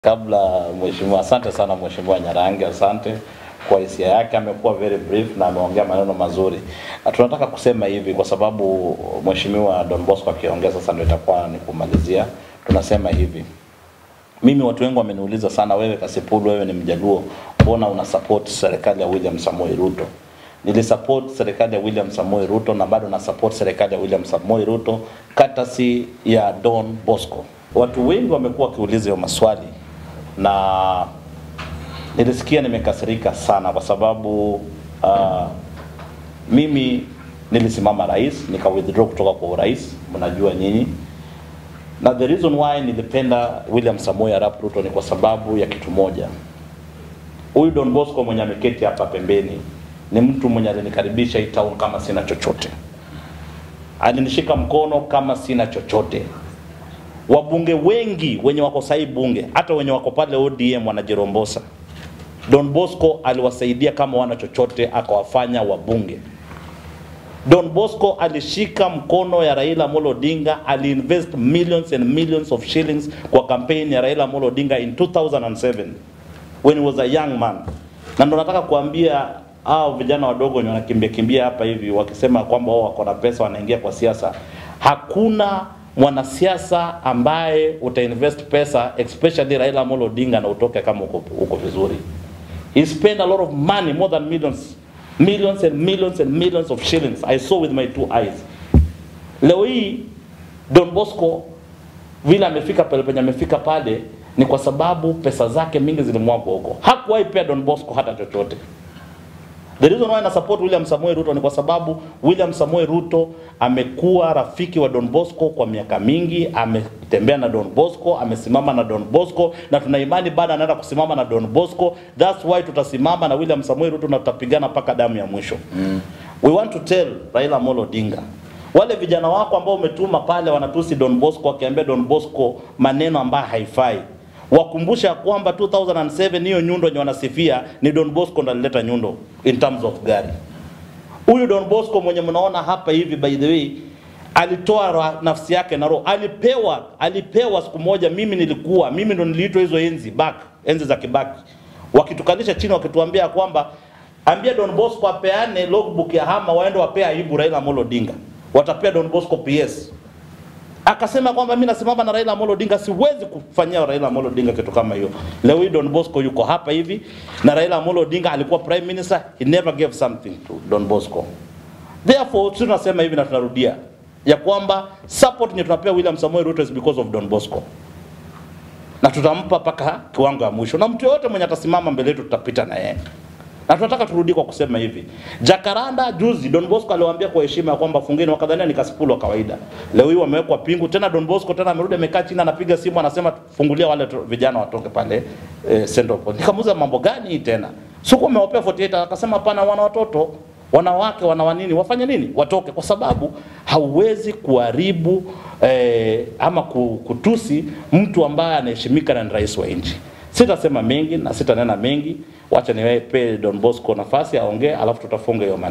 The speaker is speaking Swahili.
Kabla mheshimiwa, asante sana mheshimiwa Nyarangi, asante kwa hisia yake, amekuwa very brief na ameongea maneno mazuri. Na tunataka kusema hivi kwa sababu mheshimiwa Don Bosco akiongea sasa ndio itakuwa ni kumalizia. Tunasema hivi, mimi watu wengi wameniuliza sana, wewe Kasipul, wewe ni Mjaluo, mbona una support serikali ya William Samoei Ruto? Nilisupport serikali ya William Samoei Ruto na bado na support serikali ya William Samoei Ruto katasi ya Don Bosco. Watu wengi wamekuwa wakiuliza hiyo maswali na nilisikia nimekasirika sana kwa sababu uh, mimi nilisimama rais nika withdraw kutoka kwa urais, mnajua nyinyi, na the reason why nilipenda William Samoei Arap Ruto ni kwa sababu ya kitu moja. Huyu Don Bosco mwenye ameketi hapa pembeni ni mtu mwenye alinikaribisha hii town kama sina chochote, alinishika mkono kama sina chochote wabunge wengi wenye wako sahi bunge hata wenye wako pale ODM wanajirombosa. Don Bosco aliwasaidia kama wana chochote, akawafanya wabunge. Don Bosco alishika mkono ya Raila Amolo Odinga, aliinvest millions and millions of shillings kwa campaign ya Raila Amolo Odinga in 2007 when he was a young man. Na ndo nataka kuambia hao vijana wadogo wenye wanakimbia kimbia hapa hivi wakisema kwamba wao wako na pesa wanaingia kwa siasa, hakuna mwanasiasa ambaye utainvest pesa especially Raila Amolo Odinga na utoke kama uko, uko vizuri. He spent a lot of money more than millions millions and millions and millions of shillings I saw with my two eyes. Leo hii Don Bosco vile amefika pale penye amefika pale ni kwa sababu pesa zake mingi zilimwagwa huko. Hakuwahi pea Don Bosco hata chochote. The reason why na support William Samoei Ruto ni kwa sababu William Samoei Ruto amekuwa rafiki wa Don Bosco kwa miaka mingi, ametembea na Don Bosco, amesimama na Don Bosco na tuna imani bado anaenda kusimama na Don Bosco. That's why tutasimama na William Samoei Ruto na tutapigana mpaka damu ya mwisho. Mm. We want to tell Raila Amolo Odinga wale vijana wako ambao umetuma pale wanatusi Don Bosco wakiambia Don Bosco maneno ambayo haifai wakumbusha ya kwamba 2007 hiyo nyundo yenye wanasifia ni Don Bosco ndo alileta nyundo in terms of gari. Huyu Don Bosco mwenye mnaona hapa hivi, by the way, alitoa ra- nafsi yake na roho, alipewa alipewa siku moja. Mimi nilikuwa mimi ndo niliitwa hizo enzi back, enzi za Kibaki, wakitukalisha chini, wakituambia kwamba ambia Don Bosco apeane logbook ya hama, waende wapea aibu Raila Amolo Odinga, watapea Don Bosco PS akasema kwamba mimi nasimama na Raila Amolo Odinga, siwezi kufanyia Raila Amolo Odinga kitu kama hiyo. Leo hii Don Bosco yuko hapa hivi na Raila Amolo Odinga alikuwa prime minister, he never gave something to Don Bosco. Therefore sisi tunasema hivi na tunarudia ya kwamba support yenye tunapea William Samoei Ruto is because of Don Bosco, na tutampa mpaka kiwango ya mwisho, na mtu yoyote mwenye atasimama mbele yetu tutapita na yeye na tunataka turudi kwa kusema hivi, Jacaranda juzi Don Bosco aliwaambia kwa heshima ya kwamba fungeni, wakadhania ni Kasipul wa kawaida. Leo hii wamewekwa pingu tena. Don Bosco tena amerudi amekaa chini, anapiga simu, anasema fungulia wale tu- vijana watoke pale eh, Central Point. Nikamuuliza mambo gani hii tena? Siku amewapea 48 akasema hapana, wana watoto wanawake wana wanini wafanye nini watoke, kwa sababu hauwezi kuharibu eh, ama ku- kutusi mtu ambaye anaheshimika na ni rais wa nchi. Sitasema mengi na sitanena mengi, wacha niwape Don Bosco nafasi aongee, alafu tutafunga hiyo maneno.